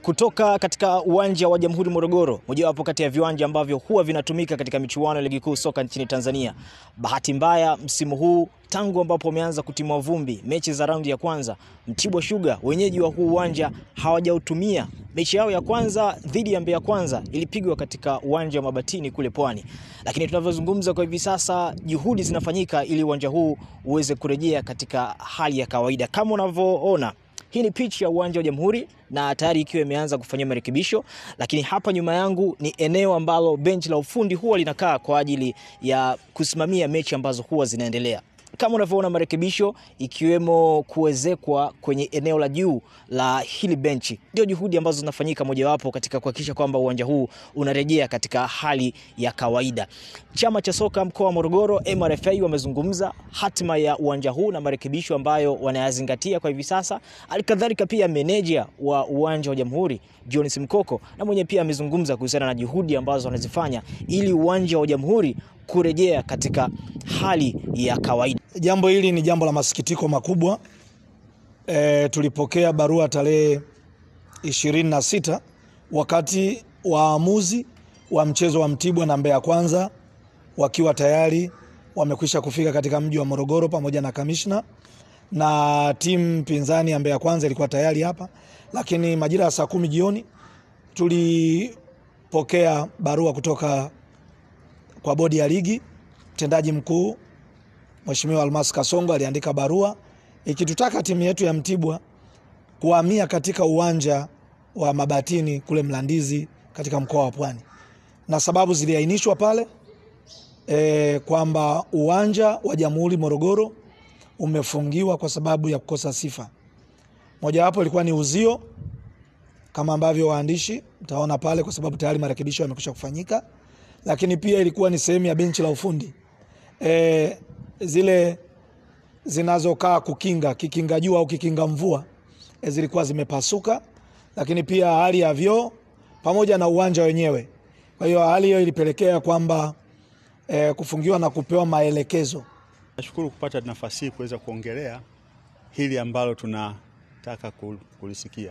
kutoka katika uwanja wa Jamhuri Morogoro, mojawapo kati ya viwanja ambavyo huwa vinatumika katika michuano ya ligi kuu soka nchini Tanzania. Bahati mbaya msimu huu tangu ambapo wameanza kutimua vumbi mechi za raundi ya kwanza, Mtibwa Sugar wenyeji wa huu uwanja hawajautumia. Mechi yao ya kwanza dhidi ya Mbeya Kwanza ilipigwa katika uwanja wa Mabatini kule Pwani, lakini tunavyozungumza kwa hivi sasa juhudi zinafanyika ili uwanja huu uweze kurejea katika hali ya kawaida kama unavyoona. Hii ni pitch ya uwanja wa Jamhuri na tayari ikiwa imeanza kufanyia marekebisho, lakini hapa nyuma yangu ni eneo ambalo benchi la ufundi huwa linakaa kwa ajili ya kusimamia mechi ambazo huwa zinaendelea. Kama unavyoona marekebisho ikiwemo kuwezekwa kwenye eneo la juu la hili benchi, ndio juhudi ambazo zinafanyika mojawapo katika kuhakikisha kwamba uwanja huu unarejea katika hali ya kawaida. Chama cha soka mkoa wa Morogoro MRFA wamezungumza hatima ya uwanja huu na marekebisho ambayo wanayazingatia kwa hivi sasa. Alikadhalika pia meneja wa uwanja wa Jamhuri John Simkoko na mwenye pia amezungumza kuhusiana na juhudi ambazo wanazifanya ili uwanja wa Jamhuri kurejea katika hali ya kawaida. Jambo hili ni jambo la masikitiko makubwa. E, tulipokea barua tarehe ishirini na sita wakati waamuzi wa mchezo wa Mtibwa na Mbeya Kwanza wakiwa tayari wamekwisha kufika katika mji wa Morogoro pamoja na kamishna na timu pinzani ya Mbeya Kwanza ilikuwa tayari hapa, lakini majira ya saa kumi jioni tulipokea barua kutoka kwa bodi ya ligi. Mtendaji mkuu Mheshimiwa Almas Kasongo aliandika barua ikitutaka timu yetu ya Mtibwa kuhamia katika uwanja wa Mabatini kule Mlandizi katika mkoa wa Pwani, na sababu ziliainishwa pale e, kwamba uwanja wa Jamhuri Morogoro umefungiwa kwa sababu ya kukosa sifa. Mojawapo ilikuwa ni uzio kama ambavyo waandishi mtaona pale, kwa sababu tayari marekebisho yamekwisha kufanyika, lakini pia ilikuwa ni sehemu ya benchi la ufundi e, zile zinazokaa kukinga kikinga jua au kikinga mvua e, zilikuwa zimepasuka, lakini pia hali ya vyoo pamoja na uwanja wenyewe. Kwa hiyo hali hiyo ilipelekea kwamba e, kufungiwa na kupewa maelekezo. Nashukuru kupata nafasi hii kuweza kuongelea hili ambalo tunataka kulisikia.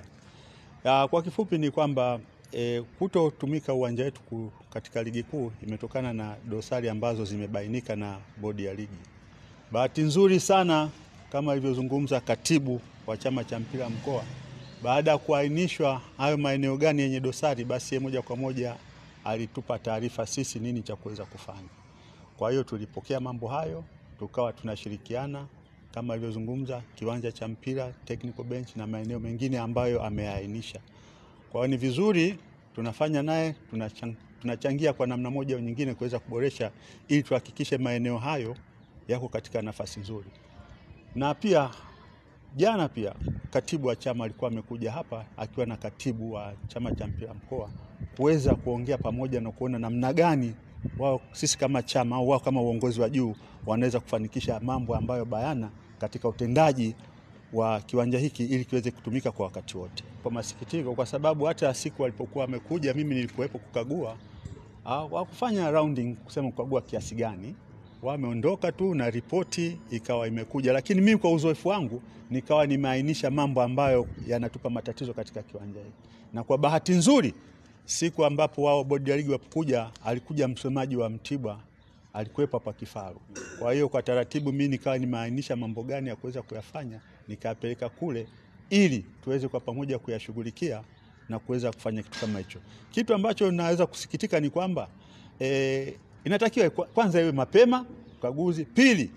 Ya, kwa kifupi ni kwamba e, kutotumika uwanja wetu katika ligi kuu imetokana na dosari ambazo zimebainika na bodi ya ligi. Bahati nzuri sana kama alivyozungumza katibu wa chama cha mpira mkoa, baada ya kuainishwa hayo maeneo gani yenye dosari, basi moja kwa moja alitupa taarifa sisi nini cha kuweza kufanya. Kwa hiyo tulipokea mambo hayo, tukawa tunashirikiana kama alivyozungumza kiwanja cha mpira, technical bench na maeneo mengine ambayo ameainisha. Kwa hiyo ni vizuri tunafanya naye, tunachangia kwa namna moja au nyingine kuweza kuboresha ili tuhakikishe maeneo hayo yako katika nafasi nzuri. Na pia jana pia katibu wa chama alikuwa amekuja hapa akiwa na katibu wa chama cha mpira mkoa kuweza kuongea pamoja na kuona namna gani wao sisi kama chama au wao kama uongozi wa juu wanaweza kufanikisha mambo ambayo bayana katika utendaji wa kiwanja hiki ili kiweze kutumika kwa wakati wote. Kwa masikitiko, kwa sababu hata siku walipokuwa wamekuja, mimi nilikuwepo kukagua, wakufanya rounding kusema kukagua kiasi gani, wameondoka tu na ripoti ikawa imekuja, lakini mimi kwa uzoefu wangu nikawa nimeainisha mambo ambayo yanatupa matatizo katika kiwanja hiki, na kwa bahati nzuri siku ambapo wao bodi ya ligi wapokuja, alikuja msemaji wa Mtibwa alikuwepo hapa kifaru. Kwa hiyo kwa taratibu mimi nikawa nimeainisha mambo gani ya kuweza kuyafanya, nikayapeleka kule ili tuweze kwa pamoja kuyashughulikia na kuweza kufanya kitu kama hicho. Kitu ambacho naweza kusikitika ni kwamba e, inatakiwa kwanza iwe mapema ukaguzi. Pili,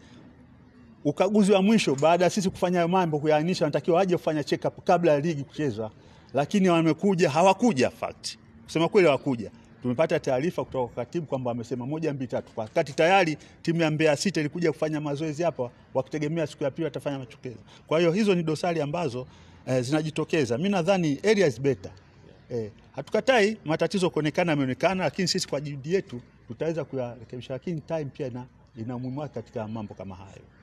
ukaguzi wa mwisho baada ya sisi kufanya hayo mambo kuyaainisha, wanatakiwa waje kufanya check up kabla ya ligi kuchezwa, lakini wamekuja hawakuja. Fact kusema kweli hawakuja. Tumepata taarifa kutoka kwa katibu kwamba wamesema moja mbili tatu, wakati tayari timu ya Mbeya City ilikuja kufanya mazoezi hapa wakitegemea siku ya pili watafanya machokezo. Kwa hiyo hizo ni dosari ambazo eh, zinajitokeza. Mimi nadhani area is better. Eh, hatukatai matatizo kuonekana yameonekana, lakini sisi kwa juhudi yetu tutaweza kuyarekebisha, lakini time pia ina, ina umuhimu wake katika mambo kama hayo.